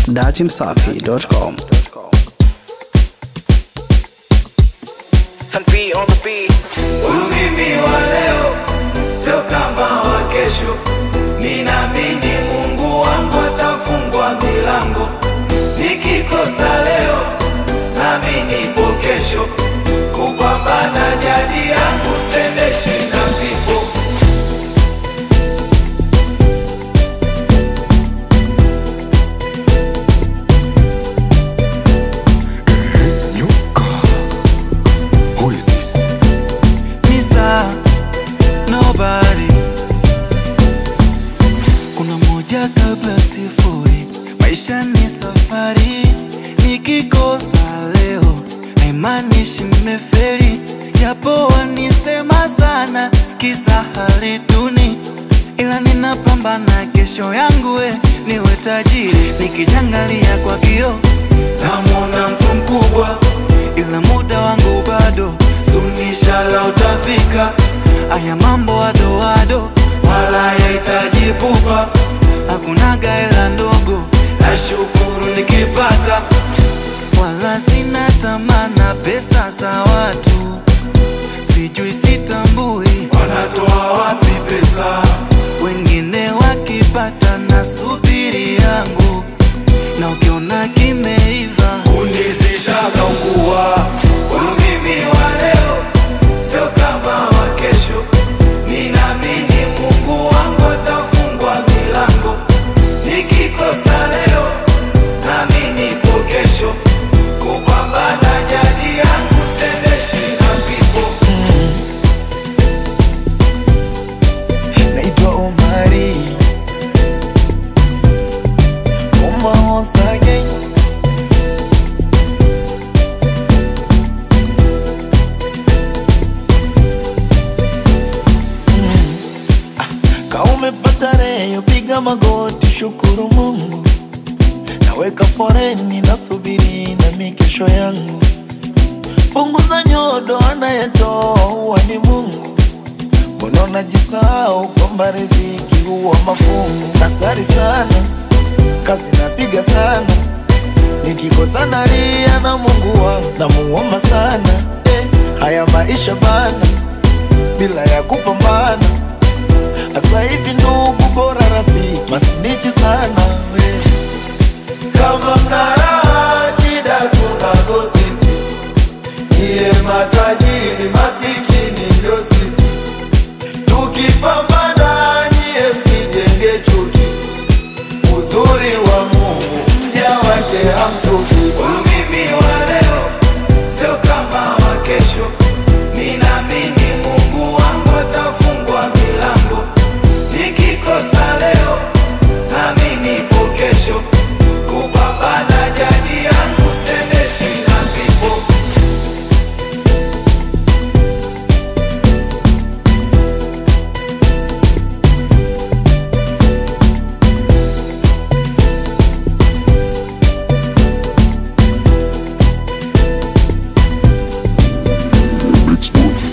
dachimsafi.com. and be on the beat. Huyu mimi wa leo sio kama wa kesho, ninaamini Mungu wangu atafungua milango. Nikikosa leo nami nipo kesho, kupambana jadi yangu sendeshi na pipo Nyuka. Who is this? Mr. Nobody. Kuna moja kabla sifuri, maisha ni safari. Nikikosa leo haimaanishi nimefeli, japo wanisema sana kisa hali duni, ila ninapambana kesho yangu we niwe tajiri. Nikijangalia kwa kioo namwona mtu mkubwa, ila muda wangu bado sunishala utafika. Aya mambo adoado wala yahitaji pupa, hakunaga hela ndogo, nashukuru nikipata, wala sina tamana pesa za watu, sijui sitambui wanatoa wapi pesa, wengine wakipata na subiri yangu, na ukiona kimeiva kunizisha kaungua. Huyu mimi wa leo sio kama wa kesho, ninaamini Mungu wangu atafungua milango. Nikikosa leo nami nipo kesho, kupambana jadi yangu sendeshi na pipo naitwa Omari Oma Osage Ka umepata reyo, piga magoti, shukuru Mungu. Naweka foreni, nasubiri na mikesho yangu. Punguza nyodo, anayetoa huwa ni Mungu. Mbona unajisahau kwamba riziki huwa mafungu? Nasari sana, kazi napiga sana, nikikosa nalia na Mungu wangu, namuomba sana eh, haya maisha bana, bila ya kupambana. Asa hivi ndugu, bora rafiki, masinichi sana we. kama mnaraha shida tunazo sisi, niye matajiri masikini ndio sisi, tukipambana nyie msijenge chuki, uzuri wa Mungu mja wake hamtuki. Huyu mimi wa leo sio kama wa kesho, ninaamini Mungu wangu atafungua milango, nikikosa leo nami nipo kesho kupambana jadi yangu sendeshi na pipo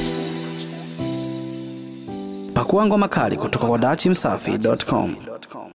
Pakua ngoma kali kutoka kwa dachimsafi.com.